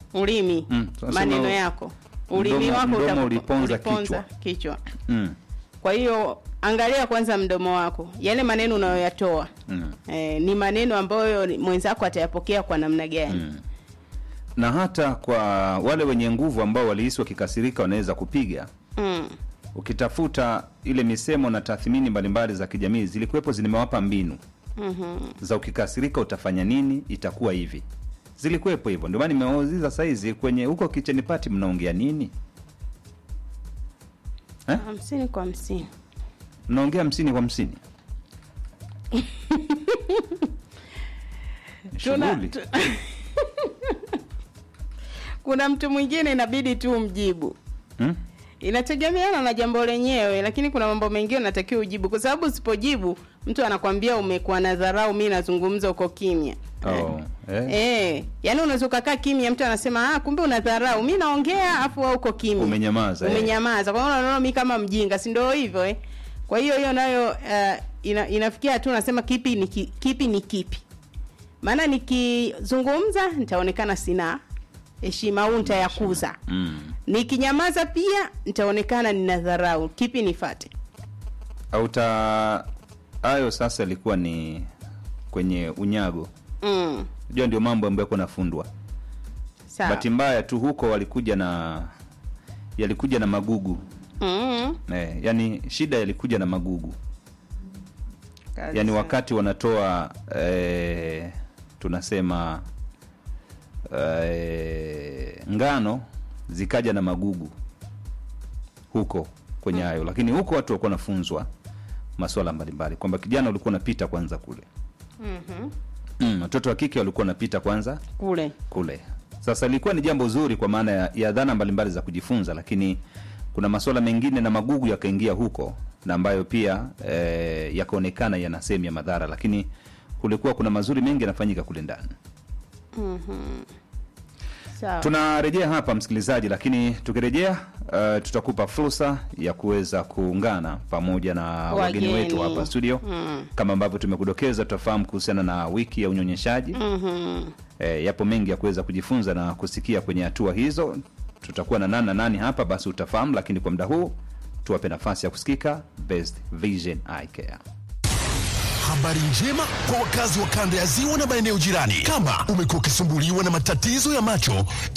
ulimi Mm, tunasema maneno yako ulimi mdomo- wako mdomo utakupa- uliponza kichwa. kichwa mm. kwa hiyo angalia kwanza mdomo wako yale maneno unayoyatoa Mm. eh, ni maneno ambayo ni- mwenzako atayapokea kwa namna gani Mm. na hata kwa wale wenye nguvu ambao walihisi wakikasirika wanaweza kupiga mm. ukitafuta ile misemo na tathmini mbalimbali za kijamii zilikuwepo zimewapa mbinu Mhm. za ukikasirika utafanya nini itakuwa hivi zilikuwepo hivyo ndio maana nimewauliza saizi kwenye huko kicheni pati mnaongea nini Eh? hamsini kwa hamsini mnaongea hamsini kwa hamsini Tuna- shughuli tu- kuna mtu mwingine inabidi tu mjibu hmm? inategemeana na jambo lenyewe lakini kuna mambo mengine unatakiwa ujibu kwa sababu usipojibu mtu anakwambia umekuwa na dharau mi nazungumza uko kimya oh. eh? Eh, yaani unaweza ukakaa kimya mtu anasema ah, kumbe una dharau mi naongea afu wewe uko kimya Umenyamaza, eh. umenyamaza kwa hiyo unaona mi kama mjinga si ndio hivyo eh? kwa hiyo hiyo nayo uh, ina, inafikia hatua unasema kipi ni ki, kipi ni kipi maana nikizungumza nitaonekana sina heshima au nitayakuza mm. nikinyamaza pia nitaonekana nina dharau kipi nifate au ta hayo sasa ilikuwa ni kwenye unyago mm. unajua ndio mambo ambayo yako nafundwa sawa bahati mbaya tu huko walikuja na yalikuja na magugu mm. eh, yani shida yalikuja na magugu Kazi yani sana. wakati wanatoa eh, tunasema eh, ngano zikaja na magugu huko kwenye hayo lakini huko watu walikuwa wanafunzwa maswala mbalimbali kwamba kijana ulikuwa unapita kwanza kule Mhm. mm, watoto wa kike walikuwa wanapita kwanza kule kule sasa ilikuwa ni jambo zuri kwa maana ya, ya dhana mbalimbali za kujifunza lakini kuna masuala mengine na magugu yakaingia huko na ambayo pia eh, yakaonekana yana sehemu ya madhara lakini kulikuwa kuna mazuri mengi yanafanyika kule ndani sawa tunarejea hapa msikilizaji lakini tukirejea uh, tutakupa fursa ya kuweza kuungana pamoja na wageni Wageni. wetu hapa studio Mm. kama ambavyo tumekudokeza tutafahamu kuhusiana na wiki ya unyonyeshaji Mhm. e, yapo mengi ya kuweza kujifunza na kusikia kwenye hatua hizo tutakuwa na nani na nani hapa basi utafahamu lakini kwa muda huu tuwape nafasi ya kusikika best vision Eye care Habari njema kwa wakazi wa kanda ya ziwa na maeneo jirani. Kama umekuwa ukisumbuliwa na matatizo ya macho,